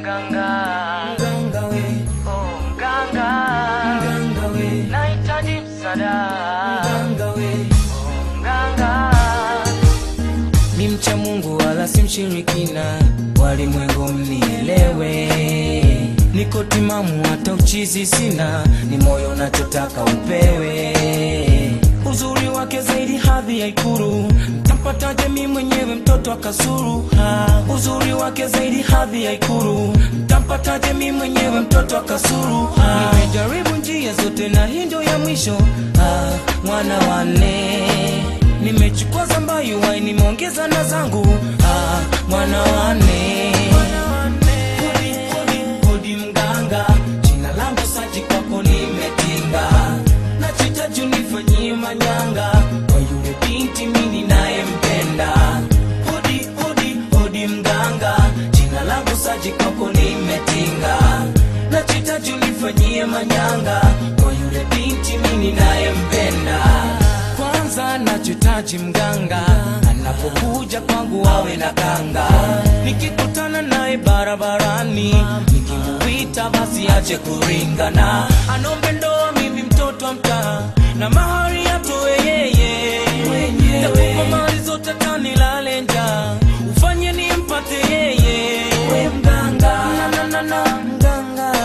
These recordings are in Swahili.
mganga mganga we, oh mganga mganga we, nahitaji msaada mganga we. oh mganga Ni mcha Mungu wala si mshirikina, walimwengu mnielewe. Niko timamu hata uchizi sina, ni moyo nachotaka upewe. Uzuri wake zaidi hadhi ya Ikulu, mtampataje mi mwenyewe mtoto akasuru? Ha, uzuri wake zaidi hadhi ya Ikulu, mtampataje mi mwenyewe mtoto akasuru? Ha, nimejaribu njia zote na hii ndio ya mwisho. Ha, mwana wane nimechukua zambayu wai nimeongeza na zangu ah, mwana wane Hodi, hodi, hodi mganga jina langu saji kwako nimetinga nachita juu nifanyie manyanga kwa yule binti mini nayempenda hodi hodi hodi mganga jina langu saji kwako nimetinga nachita juu nifanyie manyanga kwa yule binti mini nayempenda kwanza nachotaji mganga anapokuja kwangu awe na kanga nikikutana naye barabarani nikimuita basi ache kuringana anombe ndoa mimi mtoto wa mtaa na mahari atoe yeye takupa mali zote tanilale njaa ufanye nimpate yeye we mganga na, na, na, na, mganga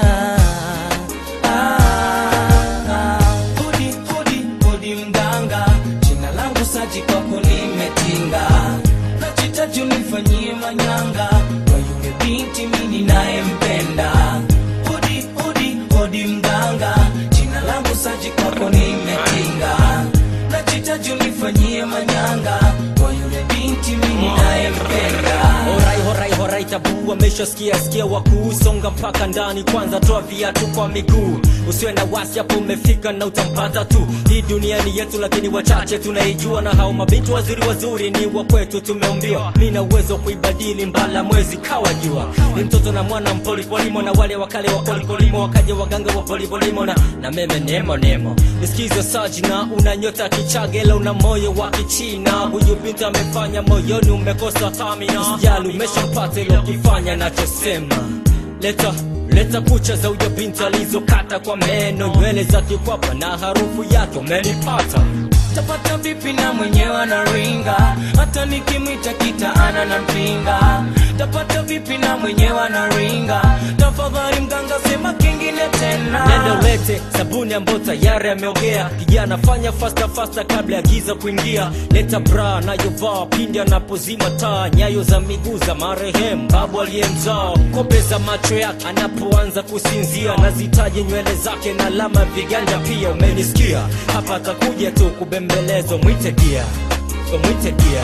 ah, hodi hodi hodi mganga jina langu saji kwako nimetinga nachita juu nifanyie manyanga kwa yule binti mini nayempenda hodi hodi hodi mganga jina langu saji kwako nimetinga nachita juu nifanyie manyanga kwa yule binti mini nayempenda Horai horai horai tabu ameshasikia sikia wakuusonga mpaka ndani kwanza toa viatu kwa miguu usiwe na wasi hapo umefika na utampata tu hii dunia ni yetu lakini wachache tunaijua na hao mabinti wazuri wazuri ni wa kwetu tumeumbiwa mi na uwezo wa kuibadili mbala mwezi kawa jua ni mtoto na mwana mpolipolimo na wale wakale wa polipolimo wakaja waganga wa polipolimo na, na meme nemo nemo nisikize saji na una nyota kichagela una moyo wa kichina huyu binti amefanya moyoni umekosa tamina usijali umeshampata ilo kifanya nachosema leta leta kucha za huyo binti alizokata kwa meno nywele za kikwapa na harufu yake umenipata tapata vipi na mwenyewe anaringa hata nikimwita kitaana na mpinga tapata vipi na mwenyewe anaringa tafadhali mganga sema kingine tena nenda ulete sabuni ambayo tayari ameogea kijana fanya fasta fasta kabla ya giza kuingia leta bra anayovaa pindi anapozima taa nyayo za miguu za marehemu babu aliyemzaa kope za macho yake anapoanza kusinzia nazitaje nywele zake na alama ya viganja pia umenisikia hapa atakuja tu kubembelezwa mwite dia mwite dia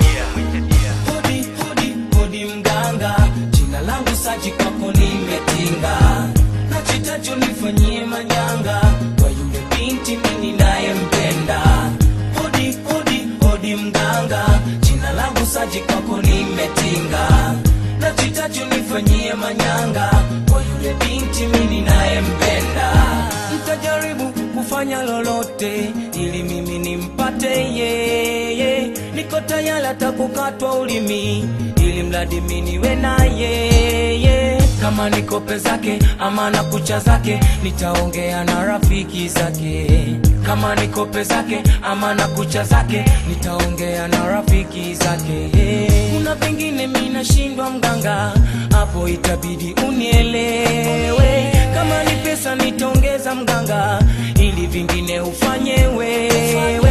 hodi hodi hodi mganga jina langu saji kwako nimetinga nachita juu nifanyie manyanga kwa yule binti mini nayempenda hodi hodi hodi mganga jina langu saji kwako nimetinga nachita juu nifanyie manyanga kwa yule binti mini nayempenda mtajaribu kufanya lolote ili mimi nimpate yeye niko tayari hata kukatwa ulimi ili mradi mi niwe na yeye kama ni kope zake ama na kucha zake nitaongea na rafiki zake kama ni kope zake ama na kucha zake nitaongea na rafiki zake kuna vingine mi nashindwa mganga hapo itabidi unielewe kama ni pesa nitaongeza mganga ili vingine ufanye wewe